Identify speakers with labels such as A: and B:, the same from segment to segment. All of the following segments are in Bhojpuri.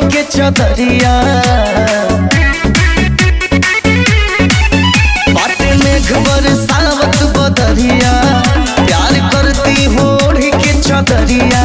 A: के चदरिया बाटे मेघ बरसावत बदरिया प्यार करती होड़ के चदरिया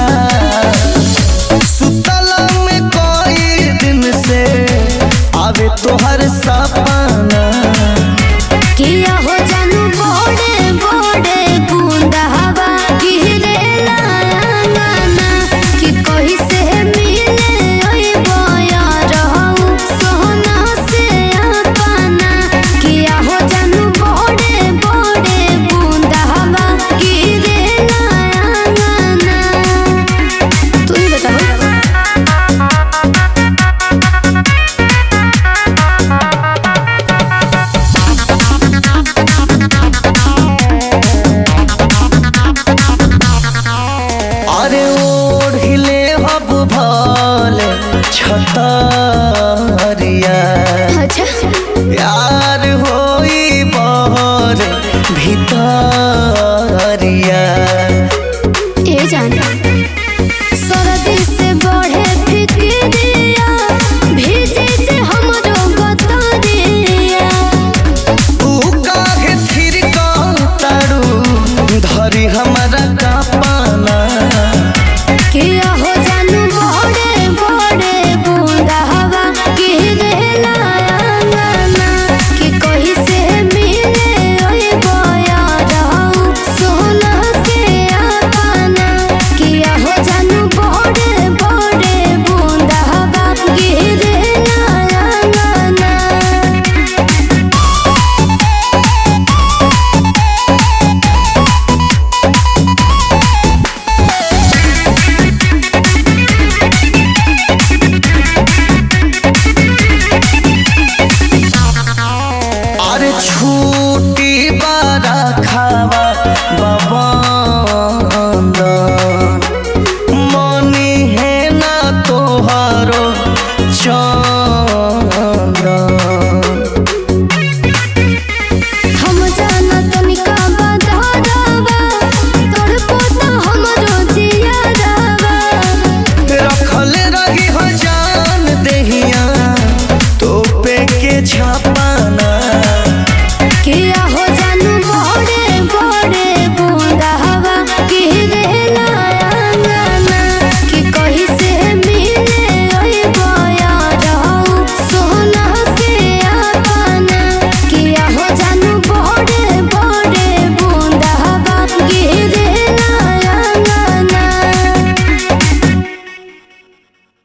A: सुतला में कोई दिन से आवे तोहर सपना
B: किया हो जानू बोड़े बोड़े बूंदा हवा गिरे लांगना कि कहीं से मिले ओए बोया रहू सोना से अपना किया हो जानू बोड़े बोड़े बूंदा हवा गिरे लांगना तू ही बताओ
A: अरे ओढ़िले हब भले छतरिया